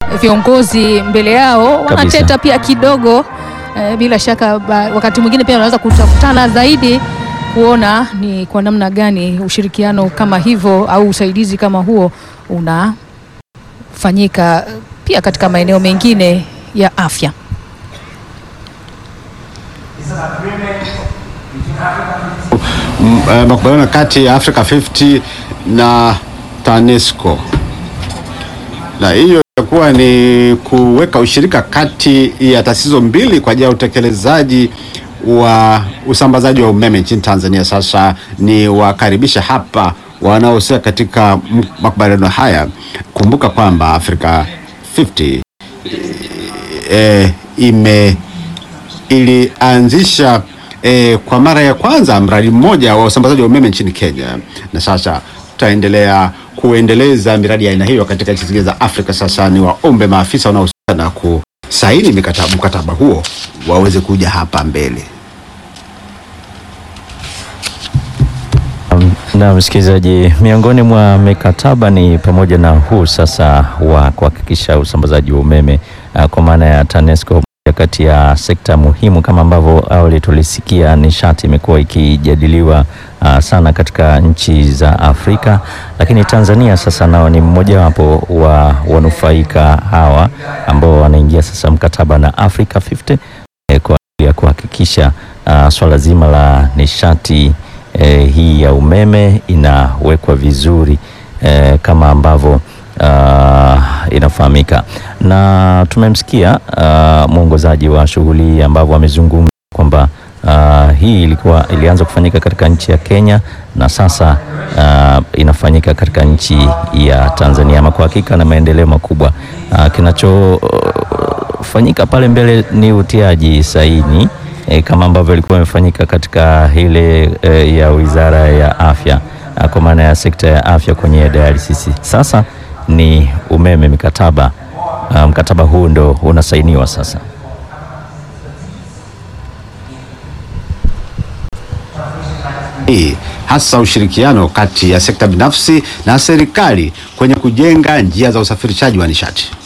viongozi mbele yao wanateta pia kidogo eh, bila shaka ba, wakati mwingine pia wanaweza kutafutana zaidi kuona ni kwa namna gani ushirikiano kama hivyo au usaidizi kama huo unafanyika pia katika maeneo mengine ya afya. M- eh, makubaliano kati ya Africa 50 na TANESCO, na hiyo itakuwa ni kuweka ushirika kati ya taasisi hizo mbili kwa ajili ya utekelezaji wa usambazaji wa umeme nchini Tanzania. Sasa ni wakaribisha hapa wanaohusika katika m- makubaliano haya. Kumbuka kwamba Africa 50 eh, ime ilianzisha eh, kwa mara ya kwanza mradi mmoja wa usambazaji wa umeme nchini Kenya, na sasa tutaendelea kuendeleza miradi ya aina hiyo katika nchi zingine za Afrika. Sasa ni waombe maafisa wanaohusika na kusaini mikataba, mkataba huo waweze kuja hapa mbele. Na msikilizaji, miongoni mwa mikataba ni pamoja na huu sasa wa kuhakikisha usambazaji wa umeme uh, kwa maana ya TANESCO moja kati ya sekta muhimu kama ambavyo awali tulisikia, nishati imekuwa ikijadiliwa uh, sana katika nchi za Afrika, lakini Tanzania sasa nao ni mmojawapo wa wanufaika hawa ambao wanaingia sasa mkataba na Africa 50 eh, kwa ajili ya kuhakikisha uh, swala zima la nishati eh, hii ya umeme inawekwa vizuri eh, kama ambavyo uh, inafahamika, na tumemsikia uh, mwongozaji wa shughuli hii ambavyo amezungumza kwamba uh, hii ilikuwa ilianza kufanyika katika nchi ya Kenya na sasa uh, inafanyika katika nchi ya Tanzania. Ama kwa hakika na maendeleo makubwa uh, kinachofanyika pale mbele ni utiaji saini e, kama ambavyo ilikuwa imefanyika katika ile e, ya Wizara ya Afya a, kwa maana ya sekta ya afya kwenye dialysis. Sasa ni umeme mikataba a, mkataba huu ndo unasainiwa sasa. hii hasa ushirikiano kati ya sekta binafsi na serikali kwenye kujenga njia za usafirishaji wa nishati.